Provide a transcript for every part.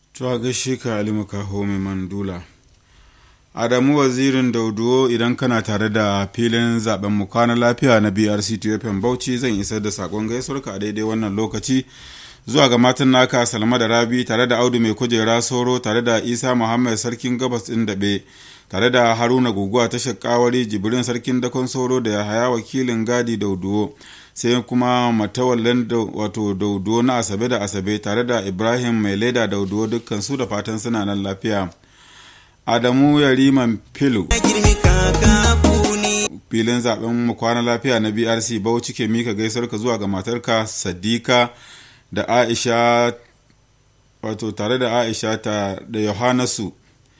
To a gaishe ka Ali Makaho mai mandula. Adamu wazirin Dauduwo idan kana tare da filin zaben mu kwana lafiya na BRC TFM Bauchi zan isar da sakon gaisuwarka a daidai wannan lokaci zuwa ga matan naka Salma da Rabi tare da Audu mai kujera Soro tare da Isa Muhammad sarkin gabas ɗin daɓe tare da Haruna Guguwa ta Shakkawari Jibrin sarkin dakon Soro da Yahaya wakilin Gadi Dauduwo sai kuma matawallan wato Dauduwo na Asabe da Asabe tare da Ibrahim mai leda Dauduwo dukkan su da fatan suna nan lafiya. Adamu Yariman Filu. Filin zaben mu kwana lafiya na BRC Bauchi ke mika gaisarka zuwa ga matarka Sadika da Aisha wato tare da Aisha ta da Yohanasu.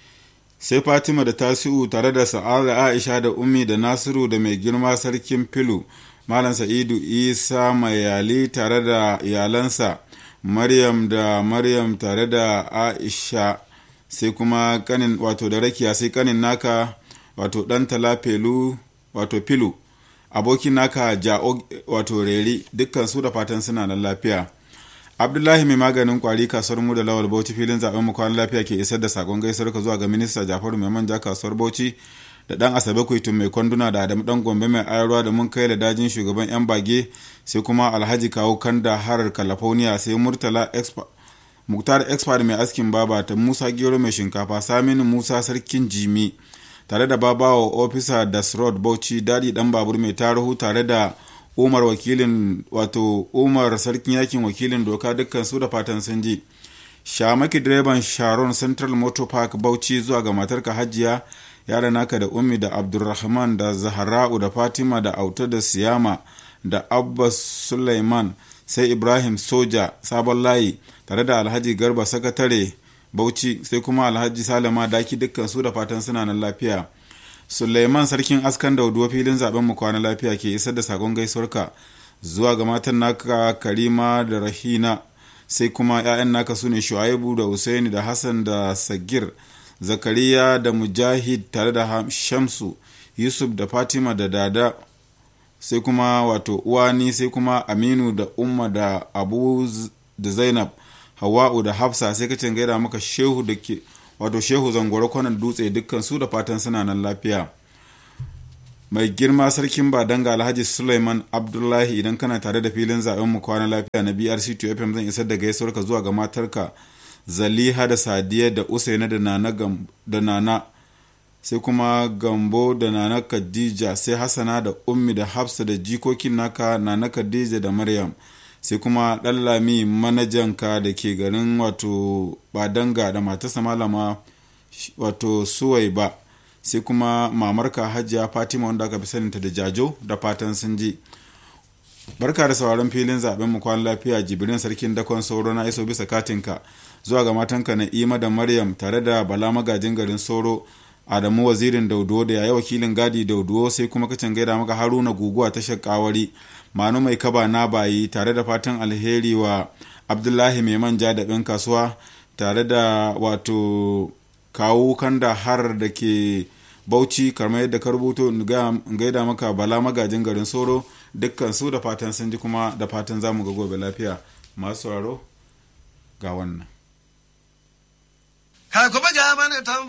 Sai Fatima da Tasi'u tare da Sa'ada Aisha da Ummi da Nasiru da mai girma sarkin Filu. Malam Sa'idu Isa Mayali tare da iyalansa. Maryam da Maryam tare da Aisha. sai kuma kanin wato da rakiya sai kanin naka wato dan talafelu wato filu abokin naka ja'o wato reri dukkan su da fatan suna nan lafiya abdullahi mai maganin kwari kasuwar mu da lawal bauchi filin zaben mu kwan lafiya ke isar da sakon gaisuwar ka zuwa ga minista jafaru mai manja kasuwar bauchi da dan asabe kuitun mai kwanduna da adamu dan gombe mai ayarwa da mun kai da dajin shugaban yan bage sai kuma alhaji kawo kanda harar california sai murtala expert muktar expert mai askin baba ta musa gero mai shinkafa saminu musa sarkin jimi tare da babawa ofisa dasrod bauchi dadi dan babur mai tarihu tare da umar wakilin wato umar sarkin yakin wakilin doka dukkan su da fatan sun ji shamaki direban sharon central motor park bauchi zuwa ga matarka hajiya yara naka da ummi da abdulrahman da zahara'u da fatima da auta da siyama da abbas suleiman sai ibrahim soja sabon layi tare da alhaji garba sakatare bauchi sai kuma alhaji salama daki dukkan su da fatan suna nan lafiya suleiman sarkin askan dauduwa filin zaben mu kwana lafiya ke isar da sakon gaisuwarka zuwa ga matan naka karima da rahina sai kuma 'ya'yan naka su ne shu'aibu da usaini da hassan da sagir zakariya da mujahid tare da shamsu yusuf da fatima da dada sai kuma wato uwani sai kuma aminu da umma da abu da zainab hawa'u da hafsa sai ka gaida maka shehu da ke wato shehu zangoro kwanan dutse dukkan su da fatan suna nan lafiya mai girma sarkin badanga alhaji suleiman abdullahi idan kana tare da filin zaben mu kwana lafiya na brc 2 fm zan isar da gaisuwar ka zuwa ga matarka zaliha da sadiya da usaina da nana da nana sai kuma gambo da nana khadija sai hasana da ummi da hafsa da jikokin naka nana khadija da maryam sai kuma ɗallami manajanka da ke garin wato badanga da matarsa malama wato suwai ba sai kuma mamarka hajiya fatima wanda aka fi saninta da jajo da fatan sun ji barka da sauraron filin zaben mu kwan lafiya jibirin sarkin dakon sauro na iso bisa katinka zuwa ga matanka na ima da maryam tare da bala magajin garin sauro adamu wazirin dauduwo da yayi wakilin gadi dauduwo sai kuma kacin gaida maka haruna guguwa ta shakawari manu mai kaba na bayi tare da fatan alheri wa abdullahi mai manja da ɗan kasuwa tare da wato kawo kanda har da ke bauchi karma yadda ka rubuto gaida maka bala magajin garin soro dukkan su da fatan sun ji kuma da fatan za mu ga gobe lafiya masu sauraro ga wannan